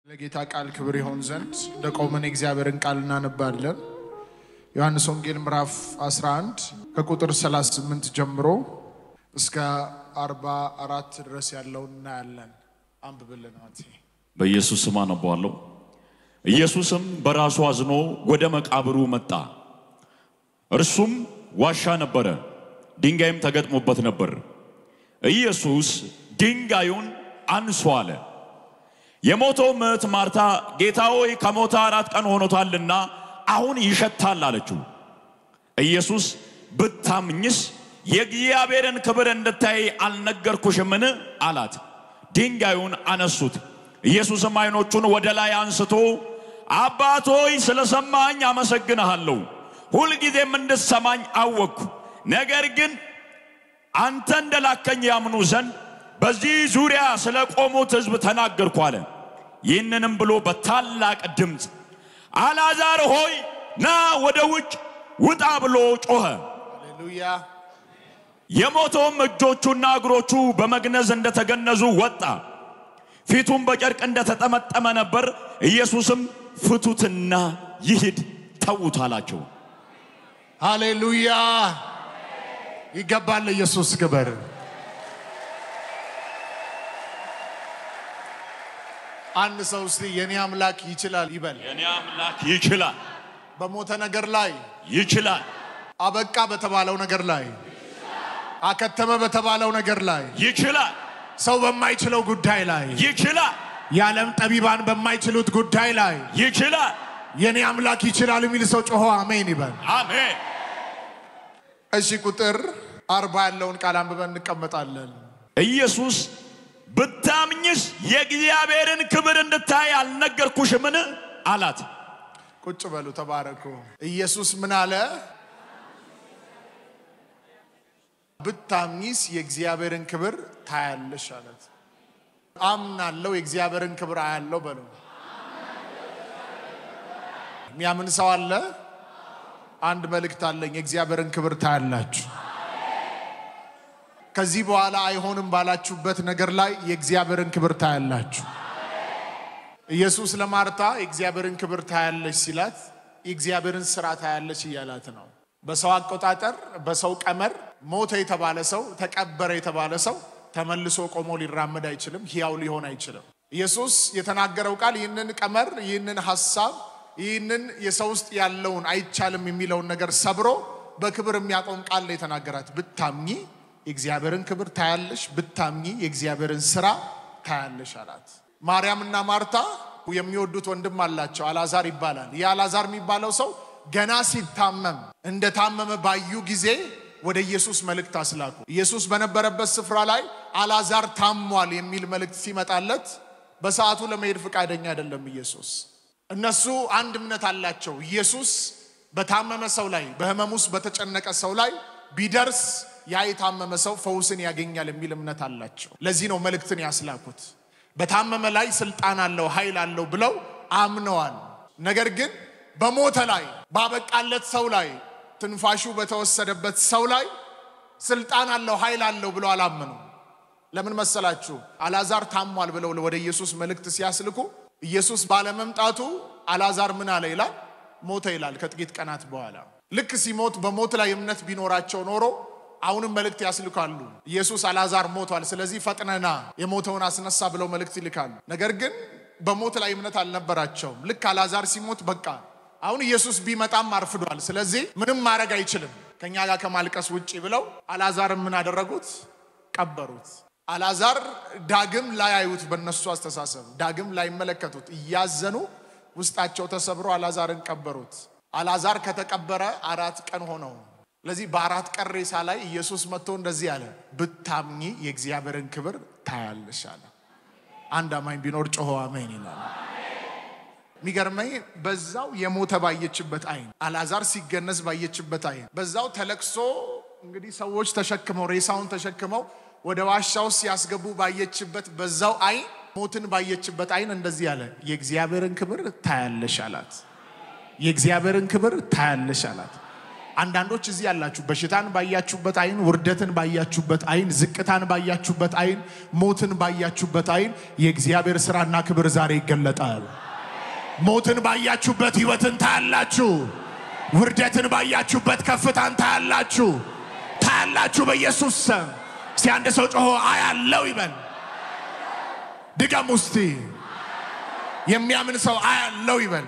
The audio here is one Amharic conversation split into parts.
ለጌታ ቃል ክብር ይሆን ዘንድ እንደ ቆመን የእግዚአብሔርን ቃል እናነባለን። ዮሐንስ ወንጌል ምዕራፍ 11 ከቁጥር 38 ጀምሮ እስከ 44 ድረስ ያለውን እናያለን። አንብብልን ማቴ። በኢየሱስ ስም አነባዋለሁ። ኢየሱስም በራሱ አዝኖ ወደ መቃብሩ መጣ። እርሱም ዋሻ ነበረ፣ ድንጋይም ተገጥሞበት ነበር። ኢየሱስ ድንጋዩን አንሶ አለ። የሞተው እህት ማርታ ጌታ ሆይ ከሞተ አራት ቀን ሆኖታልና አሁን ይሸታል አለችው። ኢየሱስ ብታምኝስ የእግዚአብሔርን ክብር እንድታይ አልነገርኩሽምን? አላት። ድንጋዩን አነሱት። ኢየሱስም ዓይኖቹን ወደ ላይ አንስቶ አባት ሆይ ስለ ሰማኝ አመሰግንሃለሁ፣ ሁልጊዜም እንድሰማኝ አወቅኩ። ነገር ግን አንተ እንደላከኝ ያምኑ ዘንድ በዚህ ዙሪያ ስለ ቆሙት ሕዝብ ተናገርኩ አለ። ይህንንም ብሎ በታላቅ ድምፅ አልዓዛር ሆይ ና ወደ ውጭ ውጣ ብሎ ጮኸ። ሃሌሉያ። የሞተውም እጆቹና እግሮቹ በመግነዝ እንደተገነዙ ወጣ፣ ፊቱም በጨርቅ እንደተጠመጠመ ነበር። ኢየሱስም ፍቱትና ይሂድ ተዉት አላቸው። ሃሌሉያ። ይገባል ለኢየሱስ ክብር። አንድ ሰው እስቲ የኔ አምላክ ይችላል ይበል። የኔ አምላክ ይችላል፣ በሞተ ነገር ላይ ይችላል፣ አበቃ በተባለው ነገር ላይ አከተመ በተባለው ነገር ላይ ይችላል፣ ሰው በማይችለው ጉዳይ ላይ ይችላል፣ የዓለም ጠቢባን በማይችሉት ጉዳይ ላይ ይችላል። የኔ አምላክ ይችላል የሚል ሰው ጮሆ አሜን ይበል። አሜን። እሺ ቁጥር አርባ ያለውን ቃል አንብበን እንቀመጣለን። ኢየሱስ ብታምኝስ የእግዚአብሔርን ክብር እንድታይ አልነገርኩሽምን? አላት። ቁጭ በሉ ተባረኩ። ኢየሱስ ምን አለ? ብታምኚስ የእግዚአብሔርን ክብር ታያለሽ አለት። አምናለው የእግዚአብሔርን ክብር አያለው በሉ። የሚያምን ሰው አለ? አንድ መልእክት አለኝ። የእግዚአብሔርን ክብር ታያላችሁ። ከዚህ በኋላ አይሆንም ባላችሁበት ነገር ላይ የእግዚአብሔርን ክብር ታያላችሁ። ኢየሱስ ለማርታ የእግዚአብሔርን ክብር ታያለች ሲላት የእግዚአብሔርን ስራ ታያለች እያላት ነው። በሰው አቆጣጠር፣ በሰው ቀመር ሞተ የተባለ ሰው ተቀበረ የተባለ ሰው ተመልሶ ቆሞ ሊራመድ አይችልም፣ ሕያው ሊሆን አይችልም። ኢየሱስ የተናገረው ቃል ይህንን ቀመር፣ ይህንን ሐሳብ፣ ይህንን የሰው ውስጥ ያለውን አይቻልም የሚለውን ነገር ሰብሮ በክብር የሚያቆም ቃል ነው የተናገራት። ብታምኚ የእግዚአብሔርን ክብር ታያለሽ፣ ብታምኚ የእግዚአብሔርን ስራ ታያለሽ አላት። ማርያምና ማርታ የሚወዱት ወንድም አላቸው፣ አልዓዛር ይባላል። ይህ አልዓዛር የሚባለው ሰው ገና ሲታመም እንደታመመ ባዩ ጊዜ ወደ ኢየሱስ መልእክት አስላኩ። ኢየሱስ በነበረበት ስፍራ ላይ አልዓዛር ታሟል የሚል መልእክት ሲመጣለት በሰዓቱ ለመሄድ ፈቃደኛ አይደለም ኢየሱስ። እነሱ አንድ እምነት አላቸው። ኢየሱስ በታመመ ሰው ላይ በህመም ውስጥ በተጨነቀ ሰው ላይ ቢደርስ ያ የታመመ ሰው ፈውስን ያገኛል የሚል እምነት አላቸው። ለዚህ ነው መልእክትን ያስላኩት። በታመመ ላይ ስልጣን አለው ኃይል አለው ብለው አምነዋል። ነገር ግን በሞተ ላይ ባበቃለት ሰው ላይ ትንፋሹ በተወሰደበት ሰው ላይ ስልጣን አለው ኃይል አለው ብለው አላመኑ። ለምን መሰላችሁ? አልዓዛር ታሟል ብለው ወደ ኢየሱስ መልእክት ሲያስልኩ ኢየሱስ ባለመምጣቱ አልዓዛር ምን አለ ይላል? ሞተ ይላል። ከጥቂት ቀናት በኋላ ልክ ሲሞት በሞት ላይ እምነት ቢኖራቸው ኖሮ አሁንም መልእክት ያስልካሉ። ኢየሱስ አልዓዛር ሞቷል፣ ስለዚህ ፈጥነና የሞተውን አስነሳ ብለው መልእክት ይልካሉ። ነገር ግን በሞት ላይ እምነት አልነበራቸውም። ልክ አልዓዛር ሲሞት በቃ አሁን ኢየሱስ ቢመጣም አርፍዷል፣ ስለዚህ ምንም ማድረግ አይችልም ከእኛ ጋር ከማልቀስ ውጭ ብለው አልዓዛር ምን አደረጉት? ቀበሩት። አልዓዛር ዳግም ላያዩት፣ በእነሱ አስተሳሰብ ዳግም ላይመለከቱት እያዘኑ ውስጣቸው ተሰብሮ አልዓዛርን ቀበሩት። አልዓዛር ከተቀበረ አራት ቀን ሆነው። ስለዚህ በአራት ቀን ሬሳ ላይ ኢየሱስ መጥቶ እንደዚህ አለ፣ ብታምኚ የእግዚአብሔርን ክብር ታያለሽ አለ። አንድ አማኝ ቢኖር ጮሆ አሜን ይላል። የሚገርመኝ በዛው የሞተ ባየችበት አይን አልዓዛር ሲገነዝ ባየችበት አይን በዛው ተለቅሶ እንግዲህ ሰዎች ተሸክመው ሬሳውን ተሸክመው ወደ ዋሻ ውስጥ ሲያስገቡ ባየችበት በዛው አይን ሞትን ባየችበት አይን እንደዚህ አለ፣ የእግዚአብሔርን ክብር ታያለሽ አላት። የእግዚአብሔርን ክብር ታያለሽ አላት። አንዳንዶች እዚህ ያላችሁ በሽታን ባያችሁበት አይን፣ ውርደትን ባያችሁበት አይን፣ ዝቅታን ባያችሁበት አይን፣ ሞትን ባያችሁበት አይን የእግዚአብሔር ስራና ክብር ዛሬ ይገለጣል። ሞትን ባያችሁበት ህይወትን ታያላችሁ። ውርደትን ባያችሁበት ከፍታን ታያላችሁ። ታያላችሁ በኢየሱስ ስም። እስቲ አንድ ሰው ጮሆ አያለው ይበል። ድገም ውስቲ የሚያምን ሰው አያለው ይበል።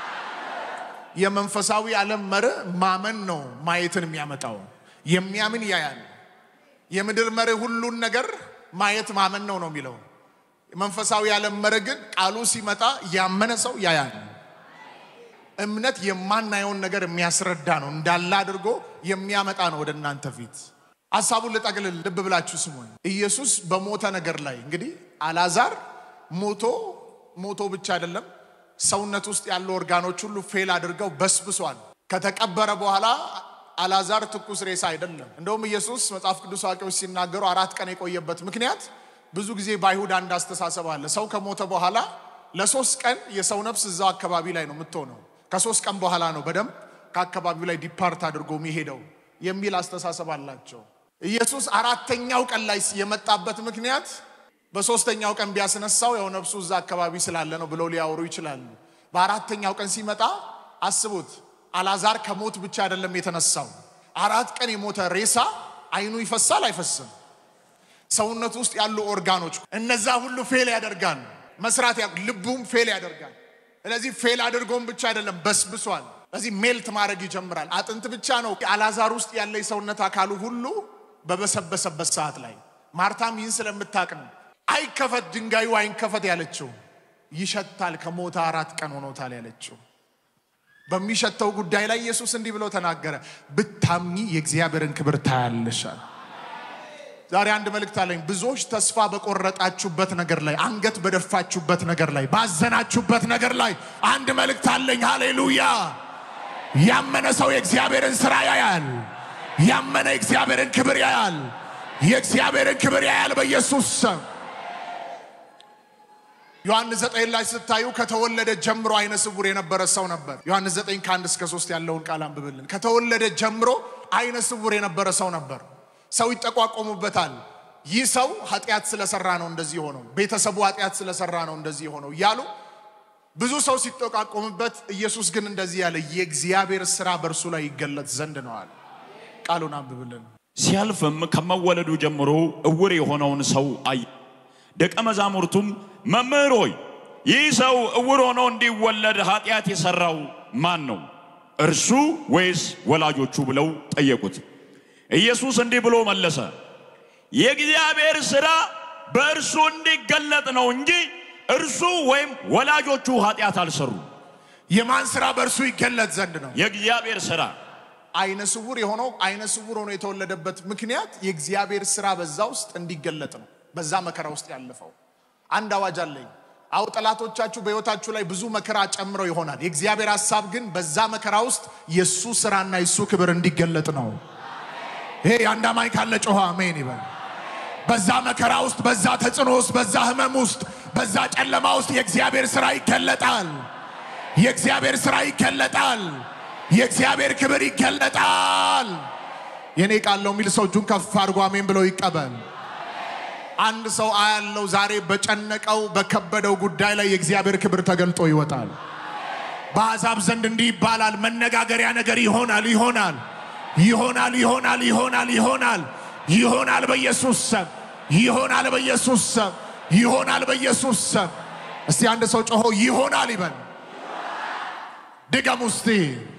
የመንፈሳዊ ዓለም መርህ ማመን ነው ማየትን የሚያመጣው። የሚያምን ያያል። የምድር መርህ ሁሉን ነገር ማየት ማመን ነው ነው የሚለው። መንፈሳዊ ዓለም መርህ ግን ቃሉ ሲመጣ ያመነ ሰው ያያል። እምነት የማናየውን ነገር የሚያስረዳ ነው፣ እንዳለ አድርጎ የሚያመጣ ነው ወደ እናንተ ፊት። ሀሳቡን ልጠቅልል፣ ልብ ብላችሁ ስሙኝ። ኢየሱስ በሞተ ነገር ላይ እንግዲህ አላዛር ሞቶ ሞቶ ብቻ አይደለም ሰውነት ውስጥ ያሉ ኦርጋኖች ሁሉ ፌል አድርገው በስብሷል። ከተቀበረ በኋላ አላዛር ትኩስ ሬሳ አይደለም። እንደውም ኢየሱስ መጽሐፍ ቅዱስ አዋቂዎች ሲናገሩ አራት ቀን የቆየበት ምክንያት ብዙ ጊዜ በአይሁድ አንድ አስተሳሰብ አለ። ሰው ከሞተ በኋላ ለሶስት ቀን የሰው ነፍስ እዛው አካባቢ ላይ ነው የምትሆነው። ከሶስት ቀን በኋላ ነው በደንብ ከአካባቢው ላይ ዲፓርት አድርጎ የሚሄደው የሚል አስተሳሰብ አላቸው። ኢየሱስ አራተኛው ቀን ላይ የመጣበት ምክንያት በሶስተኛው ቀን ቢያስነሳው ያው ነፍሱ እዛ አካባቢ ስላለ ነው ብለው ሊያወሩ ይችላሉ። በአራተኛው ቀን ሲመጣ አስቡት፣ አላዛር ከሞት ብቻ አይደለም የተነሳው። አራት ቀን የሞተ ሬሳ አይኑ ይፈሳል አይፈስም? ሰውነቱ ውስጥ ያሉ ኦርጋኖች እነዛ ሁሉ ፌል ያደርጋል መስራት፣ ልቡም ፌል ያደርጋል። ስለዚህ ፌል አድርጎም ብቻ አይደለም በስብሷል። ስለዚህ ሜልት ማድረግ ይጀምራል። አጥንት ብቻ ነው አላዛር ውስጥ ያለ የሰውነት አካሉ ሁሉ በበሰበሰበት ሰዓት ላይ ማርታም ይህን ስለምታቅ ነው አይከፈት ድንጋዩ አይንከፈት ያለችው። ይሸታል ከሞተ አራት ቀን ሆኖታል ያለችው። በሚሸተው ጉዳይ ላይ ኢየሱስ እንዲህ ብሎ ተናገረ፣ ብታምኚ የእግዚአብሔርን ክብር ታያለሻል። ዛሬ አንድ መልእክት አለኝ። ብዙዎች ተስፋ በቆረጣችሁበት ነገር ላይ፣ አንገት በደፋችሁበት ነገር ላይ፣ ባዘናችሁበት ነገር ላይ አንድ መልእክት አለኝ። ሃሌሉያ! ያመነ ሰው የእግዚአብሔርን ስራ ያያል። ያመነ የእግዚአብሔርን ክብር ያያል። የእግዚአብሔርን ክብር ያያል በኢየሱስ ስም። ዮሐንስ ዘጠኝ ላይ ስታዩ ከተወለደ ጀምሮ አይነ ስውር የነበረ ሰው ነበር። ዮሐንስ ዘጠኝ ከአንድ እስከ ሶስት ያለውን ቃል አንብብልን። ከተወለደ ጀምሮ አይነ ስውር የነበረ ሰው ነበር። ሰው ይጠቋቆሙበታል። ይህ ሰው ኃጢአት ስለሰራ ነው እንደዚህ ሆነው፣ ቤተሰቡ ኃጢአት ስለሰራ ነው እንደዚህ ሆነው እያሉ ብዙ ሰው ሲጠቋቆምበት፣ ኢየሱስ ግን እንደዚህ ያለ የእግዚአብሔር ስራ በእርሱ ላይ ይገለጥ ዘንድ ነዋል። ቃሉን አንብብልን። ሲያልፍም ከመወለዱ ጀምሮ እውር የሆነውን ሰው አየ። ደቀ መዛሙርቱም መምህር ሆይ ይህ ሰው እውር ሆኖ እንዲወለድ ኃጢአት የሰራው ማን ነው? እርሱ ወይስ ወላጆቹ? ብለው ጠየቁት። ኢየሱስ እንዲህ ብሎ መለሰ፣ የእግዚአብሔር ሥራ በእርሱ እንዲገለጥ ነው እንጂ እርሱ ወይም ወላጆቹ ኃጢአት አልሰሩ። የማን ስራ በእርሱ ይገለጥ ዘንድ ነው? የእግዚአብሔር ሥራ አይነ ስውር የሆነው አይነ ስውር ሆኖ የተወለደበት ምክንያት የእግዚአብሔር ስራ በዛ ውስጥ እንዲገለጥ ነው። በዛ መከራ ውስጥ ያለፈው አንድ አዋጅ አለኝ። አው ጠላቶቻችሁ በሕይወታችሁ ላይ ብዙ መከራ ጨምረው ይሆናል። የእግዚአብሔር ሐሳብ ግን በዛ መከራ ውስጥ የእሱ ስራና የእሱ ክብር እንዲገለጥ ነው። ይሄ የአንድ አማኝ ካለ ጮኸ አሜን ይበል። በዛ መከራ ውስጥ፣ በዛ ተጽዕኖ ውስጥ፣ በዛ ህመም ውስጥ፣ በዛ ጨለማ ውስጥ የእግዚአብሔር ስራ ይገለጣል። የእግዚአብሔር ስራ ይገለጣል። የእግዚአብሔር ክብር ይገለጣል። የኔ ቃል ነው የሚል ሰው እጁን ከፍ አድርጎ አሜን ብለው ይቀበል። አንድ ሰው አያለው ዛሬ በጨነቀው በከበደው ጉዳይ ላይ የእግዚአብሔር ክብር ተገልጦ ይወጣል። በአሕዛብ ዘንድ እንዲህ ይባላል፣ መነጋገሪያ ነገር ይሆናል ይሆናል ይሆናል ይሆናል ይሆናል ይሆናል ይሆናል በኢየሱስ ስም ይሆናል በኢየሱስ ስም ይሆናል በኢየሱስ ስም። እስቲ አንድ ሰው ጮሆ ይሆናል ይበል። ድገም ውስቲ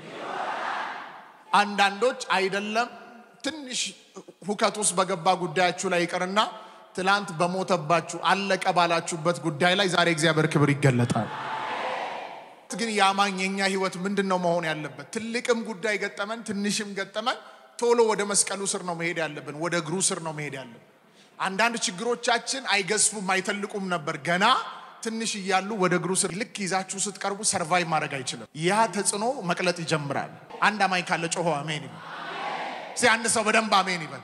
አንዳንዶች አይደለም ትንሽ ሁከት ውስጥ በገባ ጉዳያችሁ ላይ ይቅርና ትላንት በሞተባችሁ አለቀ ባላችሁበት ጉዳይ ላይ ዛሬ እግዚአብሔር ክብር ይገለጣል። ግን የአማኝ የኛ ህይወት ምንድን ነው መሆን ያለበት? ትልቅም ጉዳይ ገጠመን፣ ትንሽም ገጠመን፣ ቶሎ ወደ መስቀሉ ስር ነው መሄድ ያለብን፣ ወደ እግሩ ስር ነው መሄድ ያለብን። አንዳንድ ችግሮቻችን አይገዝፉም አይተልቁም ነበር ገና ትንሽ እያሉ ወደ እግሩ ስር ልክ ይዛችሁ ስትቀርቡ ሰርቫይቭ ማድረግ አይችልም። ያ ተጽዕኖ መቅለጥ ይጀምራል። አንድ አማኝ ካለ ጮሆ አሜን ይበል። እስኪ አንድ ሰው በደንብ አሜን ይበል።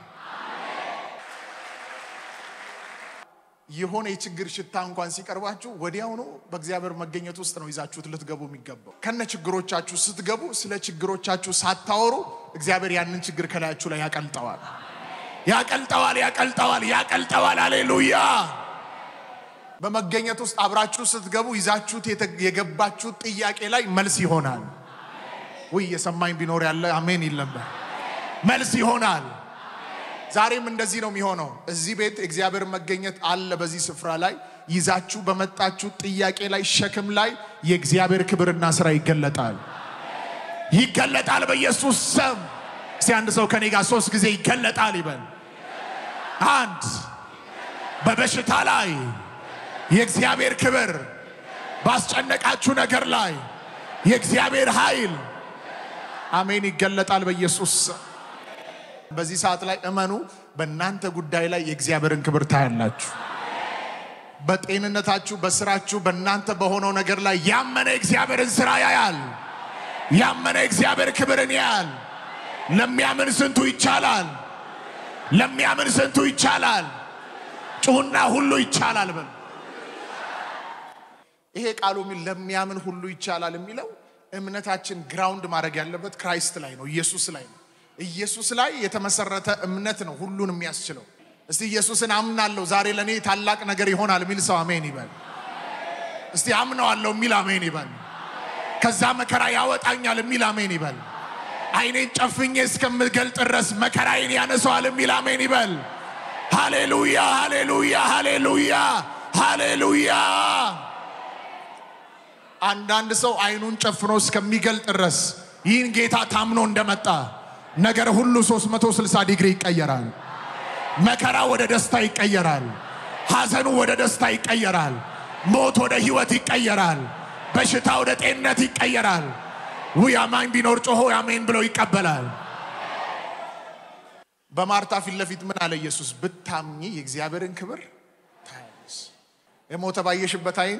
የሆነ የችግር ሽታ እንኳን ሲቀርባችሁ ወዲያውኑ በእግዚአብሔር መገኘት ውስጥ ነው ይዛችሁት ልትገቡ የሚገባው። ከነ ችግሮቻችሁ ስትገቡ ስለ ችግሮቻችሁ ሳታወሩ እግዚአብሔር ያንን ችግር ከላያችሁ ላይ ያቀልጠዋል፣ ያቀልጠዋል፣ ያቀልጠዋል፣ ያቀልጠዋል። አሌሉያ። በመገኘት ውስጥ አብራችሁ ስትገቡ ይዛችሁት የተ- የገባችሁት ጥያቄ ላይ መልስ ይሆናል። ውይ የሰማኝ ቢኖር ያለ አሜን ይል ነበር። መልስ ይሆናል። ዛሬም እንደዚህ ነው የሚሆነው። እዚህ ቤት እግዚአብሔር መገኘት አለ። በዚህ ስፍራ ላይ ይዛችሁ በመጣችሁ ጥያቄ ላይ ሸክም ላይ የእግዚአብሔር ክብርና ስራ ይገለጣል፣ ይገለጣል በኢየሱስ ስም። እስቲ አንድ ሰው ከኔ ጋር ሶስት ጊዜ ይገለጣል ይበል። አንድ በበሽታ ላይ የእግዚአብሔር ክብር፣ ባስጨነቃችሁ ነገር ላይ የእግዚአብሔር ኃይል አሜን ይገለጣል በኢየሱስ ስም። በዚህ ሰዓት ላይ እመኑ፣ በእናንተ ጉዳይ ላይ የእግዚአብሔርን ክብር ታያላችሁ። በጤንነታችሁ፣ በስራችሁ፣ በእናንተ በሆነው ነገር ላይ ያመነ እግዚአብሔርን ስራ ያያል። ያመነ እግዚአብሔር ክብርን ያያል። ለሚያምን ስንቱ ይቻላል? ለሚያምን ስንቱ ይቻላል? ጩሁና ሁሉ ይቻላል በል። ይሄ ቃሉ የሚል ለሚያምን ሁሉ ይቻላል የሚለው እምነታችን ግራውንድ ማድረግ ያለበት ክራይስት ላይ ነው፣ ኢየሱስ ላይ ነው። ኢየሱስ ላይ የተመሰረተ እምነት ነው ሁሉን የሚያስችለው። እስቲ ኢየሱስን አምናለሁ ዛሬ ለእኔ ታላቅ ነገር ይሆናል የሚል ሰው አሜን ይበል። እስቲ አምነዋለሁ የሚል አሜን ይበል። ከዛ መከራ ያወጣኛል የሚል አሜን ይበል። አይኔን ጨፍኜ እስከምገልጥ ድረስ መከራዬን ያነሰዋል የሚል አሜን ይበል። ሃሌሉያ፣ ሃሌሉያ፣ ሃሌሉያ፣ ሃሌሉያ። አንዳንድ ሰው አይኑን ጨፍኖ እስከሚገልጥ ድረስ ይህን ጌታ ታምኖ እንደመጣ ነገር ሁሉ 360 ዲግሪ ይቀየራል። መከራ ወደ ደስታ ይቀየራል። ሐዘኑ ወደ ደስታ ይቀየራል። ሞት ወደ ህይወት ይቀየራል። በሽታ ወደ ጤንነት ይቀየራል። ውይ አማኝ ቢኖር ጮሆ አሜን ብሎ ይቀበላል። በማርታ ፊት ለፊት ምን አለ ኢየሱስ? ብታምኚ የእግዚአብሔርን ክብር ታያለሽ። የሞተ ባየሽበት አይን፣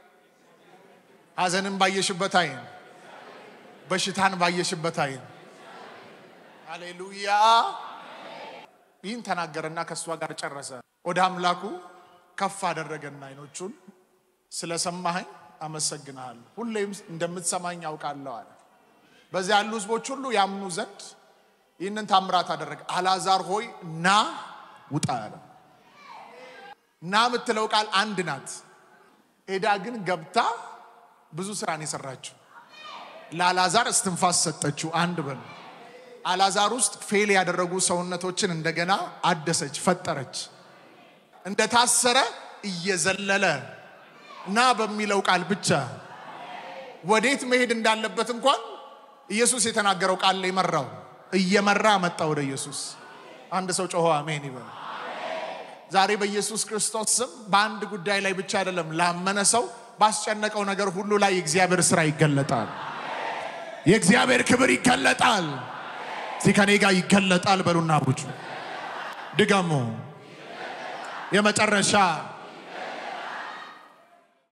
ሐዘንን ባየሽበት አይን፣ በሽታን ባየሽበት አይን። ሃሌሉያ። ይህን ተናገረና ከእሷ ጋር ጨረሰ። ወደ አምላኩ ከፍ አደረገና አይኖቹን ስለሰማኸኝ አመሰግንሃለሁ፣ ሁሌም እንደምትሰማኝ ያውቃለሁ አለ። በዚያ ያሉ ህዝቦች ሁሉ ያምኑ ዘንድ ይህንን ታምራት አደረገ። አልዓዛር ሆይ ና ውጣ አለ። ና የምትለው ቃል አንድ ናት። ሄዳ ግን ገብታ ብዙ ስራን የሰራችው ለአልዓዛር እስትንፋስ ሰጠችው። አንድ በሉ አልዓዛር ውስጥ ፌል ያደረጉ ሰውነቶችን እንደገና አደሰች፣ ፈጠረች። እንደታሰረ እየዘለለ ና በሚለው ቃል ብቻ ወዴት መሄድ እንዳለበት እንኳን ኢየሱስ የተናገረው ቃል ላይ መራው። እየመራ መጣ ወደ ኢየሱስ። አንድ ሰው ጮሆ አሜን ይበል። ዛሬ በኢየሱስ ክርስቶስ ስም በአንድ ጉዳይ ላይ ብቻ አይደለም፣ ላመነ ሰው ባስጨነቀው ነገር ሁሉ ላይ የእግዚአብሔር ስራ ይገለጣል። የእግዚአብሔር ክብር ይገለጣል። እስቲ ከኔ ጋር ይገለጣል በሉና ቡጩ ድገሙ። የመጨረሻ